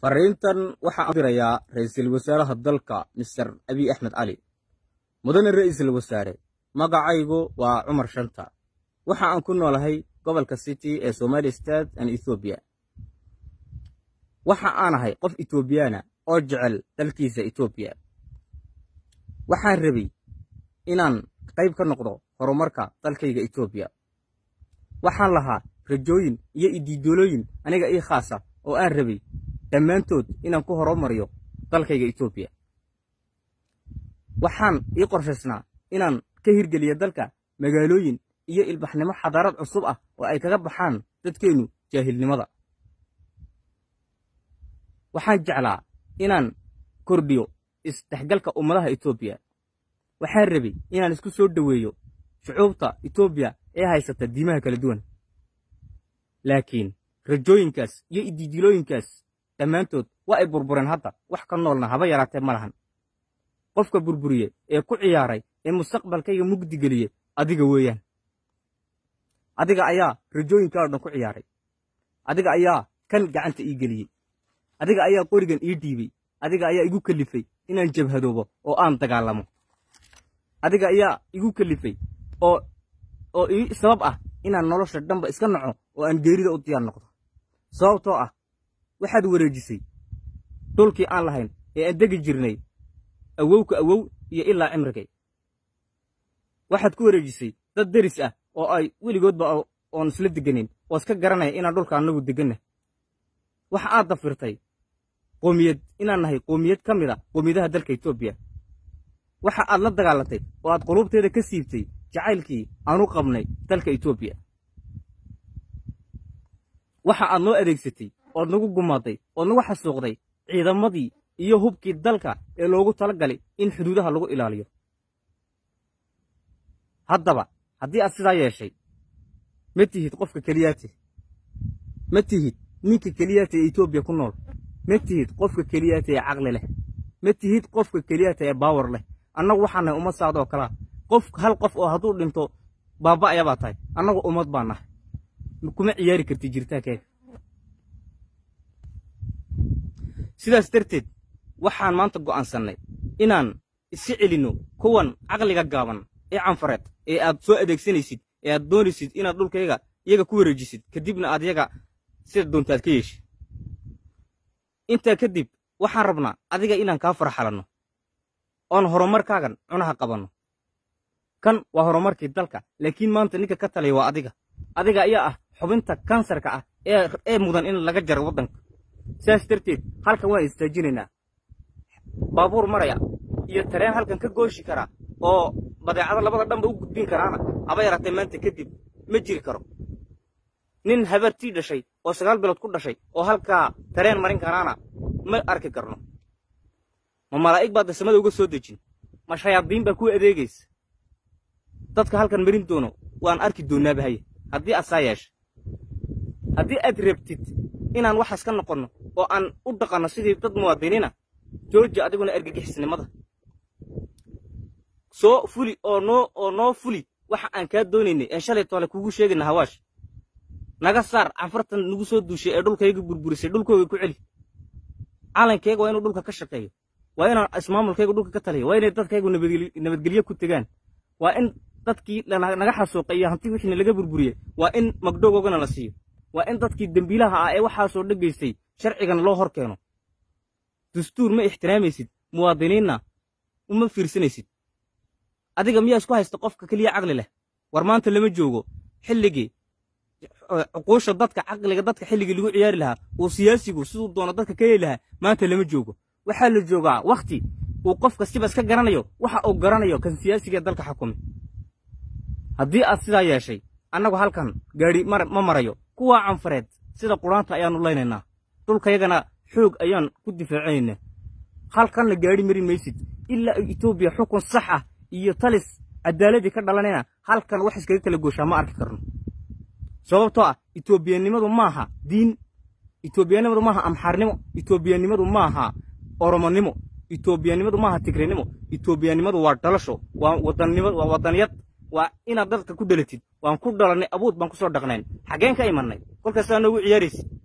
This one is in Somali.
fariintan waxaan dirayaa ra'iisul wasaaraha dalka mister abiy axmed cali mudane ra'iisul wasaare magacaygu waa cumar shanta waxa aan ku noolahay gobolka city ee somali state and ethoobiya waxa aan ahay qof etoobiyana oo jecel dalkiisa etoobiya waxaan rabay inaan qayb ka noqdo horumarka dalkayga etoobiya waxaan lahaa rajooyin iyo idiidoolooyin aniga ii khaasa oo aan rabay dhammaantood inaan ku horumariyo dalkayga etoobiya waxaan ii qorshaysnaa inaan ka hirgeliyo dalka magaalooyin iyo ilbaxnimo xadaarad cusub ah oo ay kaga baxaan dadkeennu jaahilnimada waxaan jeclaa inaan kordhiyo isdhexgalka ummadaha etoobiya waxaan rabay inaan isku soo dhoweeyo shucuubta etoobiya ee haysata diimaha kala duwan laakiin rajooyinkaas iyo idiidilooyinkaas dhammaantood waa ay burbureen hadda wax ka noolna haba yaraatee ma lahan qofka burburiye ee ku ciyaaray ee mustaqbalkayga mugdi geliye adiga weeyaan adiga ayaa rajooyinkaa o dhan ku ciyaaray adiga ayaa kan gacanta ii geliyey adiga ayaa qorigan ii dhiibay adiga ayaa igu kalifay inaan jabhadoobo oo aan dagaalamo adiga ayaa igu kalifay oo oo ii sabab ah inaan nolosha dhanba iska naco oo aan geerida u diyaar noqdo sababtoo ah waxaad wareejisay dhulkii aan lahayn ee aan degi jirnay awowka awow iyo ilaa cimrigay waxaad ku wareejisay dad deris ah oo ay weligoodba oon isla deganin oo iska garanaya inaan dhulka annagu deganna waxa aad dafirtay qoomiyad inaan nahay qoomiyad ka mid a qoomiyadaha dalka etoobiya waxa aad la dagaalatay oo aad quluubteeda ka siibtay jacaylkii aanu qabnay dalka etoobiya waxa aad noo adeegsatay ood nagu gumaaday ood nagu xasuuqday ciidamadii iyo hubkii dalka ee loogu tala galay in xuduudaha lagu ilaaliyo haddaba haddii aad sidaa yeeshay ma tihid qofka keliyaate ma tihid ninka keliyaata ee etoobiya ku nool ma tihid qofka keliyaata ee caqli leh ma tihid qofka keliyaata ee baawar leh annagu waxaan nahay ummad saacda oo kalea qof hal qof oo hadduu dhinto baaba ayaabaa tahay annagu ummad baa nahay kuma ciyaari karti jiritaankeega sidaas darteed waxaan maanta go'aansannay inaan iska celinno kuwan caqliga gaaban ee canfareed ee aad soo adeegsanaysid ee aad doonaysid inaad dhulkayga iyaga ku wareejisid kadibna aad yaga sida doontaad ka yeeshid intaa kadib waxaan rabnaa adiga inaan kaa farxalanno oon horumarkaagan cunaha qabanno kan waa horumarkii dalka laakiin maanta ninka ka talaya waa adiga adiga ayaa ah xubinta kansarka ah ee mudan in laga jaro waddanka sidaas darteed halkan waan istaajinaynaa baabuur maraya iyo tareen halkan ka gooshi kara oo badeecado labada dhanba u gudbin karaana haba yaraatee maanta kadib ma jiri karo nin habartii dhashay oo sagaal bilood ku dhashay oo halkaa tareen marin karaana ma arki karno ma malaa'ig baad dasamada uga soo dejin ma shayaadiin baa kuu adeegaysa dadka halkan marin doono waan arki doonaaba haye haddii aad saa yeesha haddii aad rabtid inaan waxaas ka noqonno oo aan u dhaqanno sidii dad muwaadiniina jooji adiguna argagixisnimada soo fuli oo noo oo noo fuli waxa aan kaa doonaynay een shalay toole kugu sheegayna hawaash naga saar canfartan nagu soo duushay ee dhulkayga burburisay dhulkooga ku celi calankayga waa inuu dhulka ka shaqeeyo waa inaan ismaamulkayga dhulka ka taliyo waa inay dadkaygu nabadgelyo ku tegaan waa in dadkii naga xasuuqay iyo hanti wixina laga burburiyey waa in magdhogoogana la siiyo waa in dadkii dembiilaha ah ee waxaasoo dhegaystay sharcigana loo hor keeno dastuur ma ixtiraamaysid muwaadiniinna uma fiirsanaysid adiga miyaa isku haysta qofka keliya caqli leh war maanta lama joogo xilligii cuquusha dadka caqliga dadka xilligii lagu ciyaari lahaa uu siyaasigu siduu doono dadka ka heli lahaa maanta lama joogo waxaa la joogaa wakhti uu qof kastiba iska garanayo waxa uu garanayo kan siyaasiga dalka xukumi haddii aad sidaa yeeshay annagu halkan gaadhi ma marayo kuwaa canfareed sida quraanta ayaannu laynaynaa dhulkayagana xoog ayaan ku difaacanaynaa halkanna gaadhi marin maysid ilaa ay etoobiya xukun sax ah iyo talis cadaaladii ka dhalanayna halkan wax iskaga kala gooshaa ma arki karno sababtoo ah etoobiyanimadu maaha diin etoobiyanimadu maaha amxaarnimo etoobiyanimadu maaha oromonimo etoobiyanimadu maaha tigrinimo etoobiyanimadu waa dhalasho waa wadannimadu waa waddaniyad waa inaad dadka ku dhalatid waan ku dhalannay abuud baan ku soo dhaqnayn xaggeen ka imannay kolkaasaa noogu ciyaaraysid